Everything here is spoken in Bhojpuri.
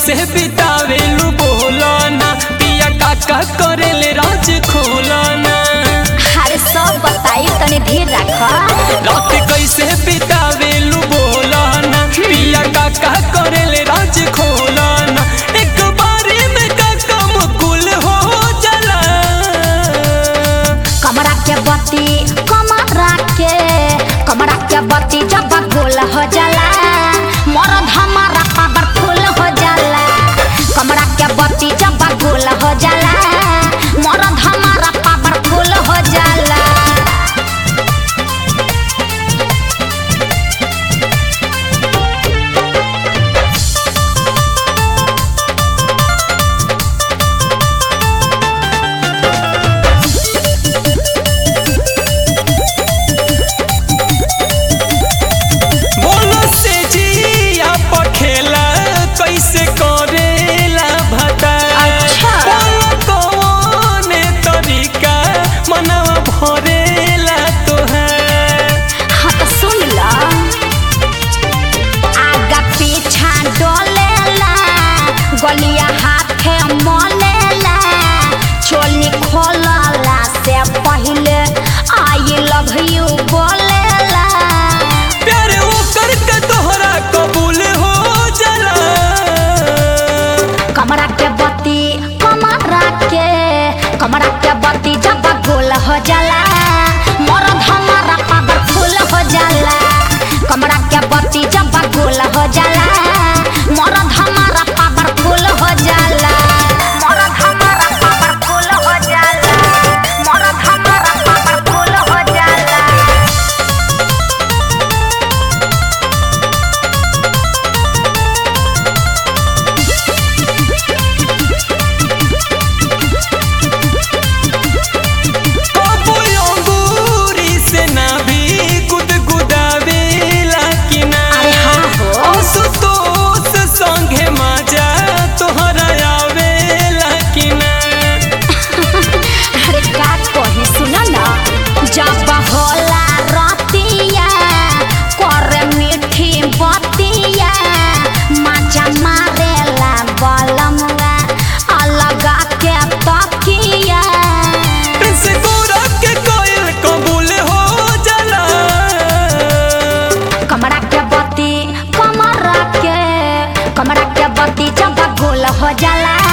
कैसे बितावेलू बोलाना पिया काका करेले राज खोलाना अरे सब बताई तनी धीर रख रात कैसे बितावेलू बोलाना पिया काका करेले राज खोलाना एक बारी में काका मुकुल हो जाला कमरा के बत्ती कमरा के कमरा के बत्ती जब गोल हो जाला मरद हमारा पावरफुल हो जाला कमरा के बत्ती जब गोल हो जाला मरद हमारा पावरफुल हो जाला बोलो से जिया पखेला कैसे करेला भता अच्छा। बोलो कौने तरीका मनवा भरेला तोहार हाँ तो सुन ला आगा पीछा डोलेला गलिया हाथे मलेला चोली खोलला से पहले आई लव यू बोलेला प्यार ओकर के तोहरा कबूल हो जाला कमरा के बत्ती कमरा के कमरा के बत्ती जब गोल हो जाला मरद हमारा पावरफुल हो जाला कमरा के बत्ती जब गोल हो जाला मरद हमारा पावरफुल हो जाला मरद हमारा पावरफुल हो जाला मरद हमारा पावरफुल हो जाला बाबू अंगूरी से ना भी गुदगुदावेला कि ना अरे हाँ हो। असुतोष संगे मजा तोहरा आवेला कि ना अरे का कही सुन ना जब होला रतिया कर मीठी बतिया माचा मारेला बलमवा अलग के तकिया से गोरा के कोयल कबूल हो जाला कमरा के बत्ती कमरा के कमरा के बत्ती जब गोल हो जाला